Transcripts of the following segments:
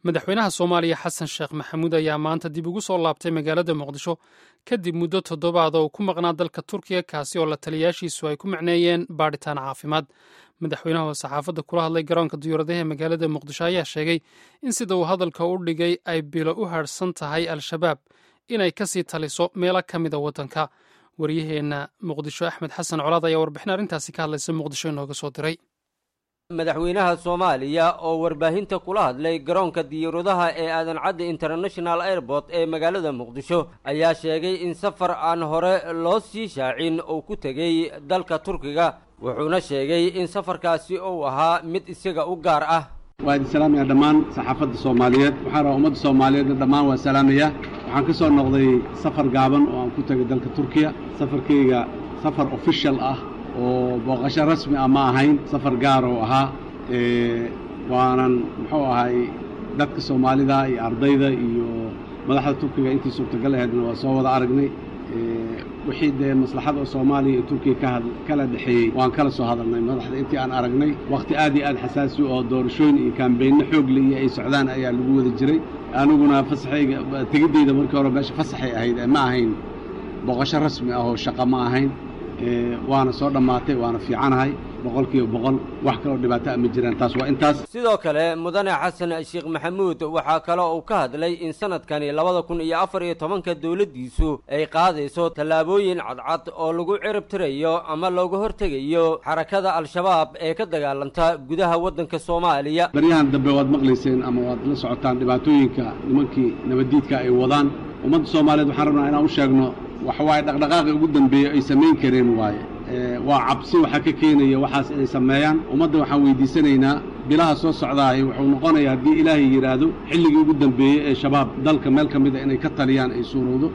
madaxweynaha soomaaliya xasan sheekh maxamuud ayaa maanta dib ugu soo laabtay magaalada muqdisho kadib muddo toddobaad oo ku maqnaa dalka turkiya kaasi oo la taliyaashiisu ay ku macneeyeen baadhitaan caafimaad madaxweynaha oo saxaafadda kula hadlay garoonka diyauradaha ee magaalada muqdisho ayaa sheegay in sida uu hadalka u dhigay ay bilo u harhsan tahay al-shabaab inay kasii taliso meelo ka mida waddanka waryaheenna muqdisho axmed xasan colaad ayaa warbixin arrintaasi ka hadlaysa muqdisho inooga soo diray madaxweynaha soomaaliya oo warbaahinta kula hadlay garoonka diyaaradaha ee aadan cadde international airport ee magaalada muqdisho ayaa sheegay in safar aan hore loo sii shaacin uu ku tegey dalka turkiga wuxuuna sheegay in safarkaasi uu ahaa mid isaga u gaar ah waa idin salaamaya dhammaan saxaafadda soomaaliyeed waxaan rabaa ummadda soomaaliyeedna dhammaan waa salaamaya waxaan ka soo noqday safar gaaban oo aan ku tegay dalka turkiya safarkayga safar official ah oo booqasho rasmi ah ma ahayn safar gaar oo ahaa waanan muxuu ahay dadka soomaalida iyo ardayda iyo madaxda turkiga intii suurtagal aheedna waa soo wada aragnay wixii dee maslaxada oo soomaaliya iyo turkiya ka kala dhexeeyey waan kala soo hadalnay madaxda intii aan aragnay wakhti aad iyo aad xasaasi oo doorashooyin iyo kaambeynno xoogle iyo ay socdaan ayaa lagu wada jiray aniguna fasaxayga tegiddayda markii hore meesha fasaxay ahayd ma ahayn booqasho rasmi ah oo shaqa ma ahayn waana soo dhammaatay waana fiicanahay boqol kiiba boqol wax kaloo dhibaato a ma jiraan taas waa intaas sidoo kale mudane xasan sheekh maxamuud waxaa kale uu ka hadlay in sanadkani labada kun iyo afar iyo tobanka dowladdiisu ay qaadayso tallaabooyin cadcad oo lagu cirib tirayo ama looga hortegayo xarakada al-shabaab ee ka dagaalanta gudaha waddanka soomaaliya baryahan dambe waad maqlayseen ama waad la socotaan dhibaatooyinka nimankii nabaddiidka ay wadaan ummadda soomaaliyeed waxaan rabnaa inaan u sheegno waxa waaye dhaqdhaqaaqii ugu dambeeyey ay samayn kareen waaye waa cabsi waxaa ka keenaya waxaas inay sameeyaan ummadda waxaan weydiisanaynaa bilaha soo socdaahay wuxuu noqonayaa haddii ilaahay yidhaahdo xilligii ugu dambeeyey ee shabaab dalka meel ka mida inay ka taliyaan ay suurowdo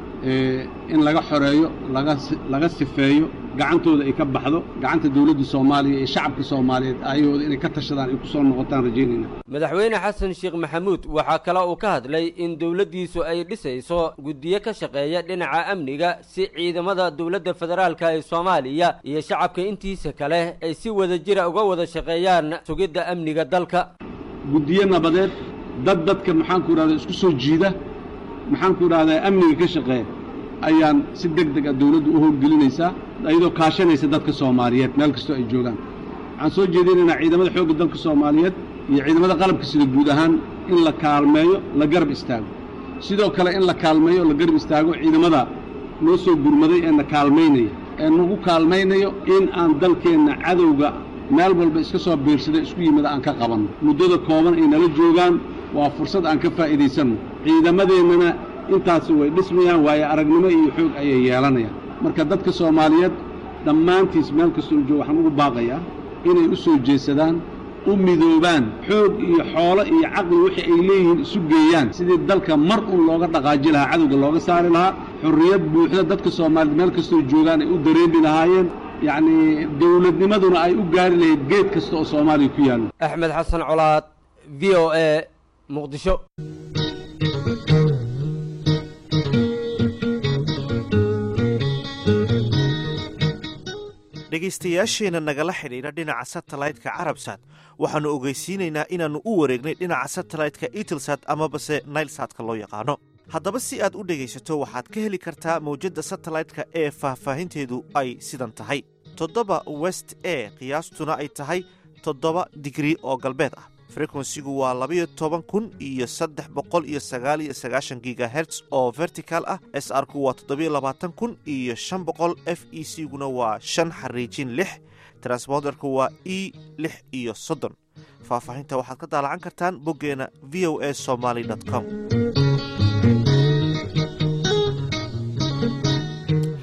in laga xoreeyo laga laga sifeeyo gacantooda ay ka baxdo gacanta dawladda soomaaliya iyo shacabka soomaaliyeed ayahooda inay ka tashadaan ay ku soo noqotaan rajaynayna madaxweyne xasan sheekh maxamuud waxaa kale uu ka hadlay in dowladdiisu ay dhisayso guddiyo ka shaqeeya dhinaca amniga si ciidamada dowladda federaalka ee soomaaliya iyo shacabka intiisa kale ay si wada jira uga wada shaqeeyaan sugidda amniga dalka guddiyo nabadeed dad dadka maxaanku idhahda isku soo jiida maxaanku idhahdaa amniga ka shaqeeya ayaan si deg deg a dawladdu u howlgelinaysaa iyadoo kaashanaysa dadka soomaaliyeed meel kastoo ay joogaan waxaan soo jeedinaynaa ciidamada xoogga dalka soomaaliyeed iyo ciidamada qalabka sida guud ahaan in la kaalmeeyo la garab istaago sidoo kale in la kaalmeeyo la garab istaago ciidamada noo soo gurmaday ee na kaalmaynaya ee nagu kaalmaynayo in aan dalkeenna cadowga meel walba iska soo biirsada isku yimida aan ka qabanno muddada kooban ay nala joogaan waa fursad aan ka faa'iidaysanno ciidamadeennana intaasi way dhismayaan waayo aragnimo iyo xoog ayay yeelanayaan marka dadka soomaaliyeed dhammaantiis meel kastoo jooga waxaan ugu baaqayaa inay u soo jeesadaan u midoobaan xoog iyo xoolo iyo caqli wixii ay leeyihiin isu geeyaan sidii dalka mar un looga dhaqaaji lahaa cadowga looga saari lahaa xorriyad buuxda dadka soomaaliyeed meel kastoo joogaan ay u dareemi lahaayeen yacnii dawladnimaduna ay u gaari lahayd geed kasta oo soomaaliya ku yaallo axmed xasan colaad v o a muqdisho dhegaystayaasheenna nagala xidhiidha dhinaca satellaytka carabsat waxaannu ogeysiinaynaa inaannu u wareegnay dhinaca satellaytka itelsat amabase nailsatka loo yaqaano haddaba si aad u dhegaysato waxaad ka heli kartaa mawjadda satellaytka ee faahfaahinteedu ay sidan tahay toddoba west e qiyaastuna ay tahay toddoba digrii oo galbeed ah frekwensigu waa labayo toban kun iyo saddex boqol iyo sagaal iyo sagaashan gigaherts oo vertical ah s r ku waa toddobiyo labaatan kun iyo shan boqol f e c guna waa shan xariijin lix transponderku waa e lix iyo soddon faahfaahinta waxaad ka daalacan kartaan boggeena v o a somaly com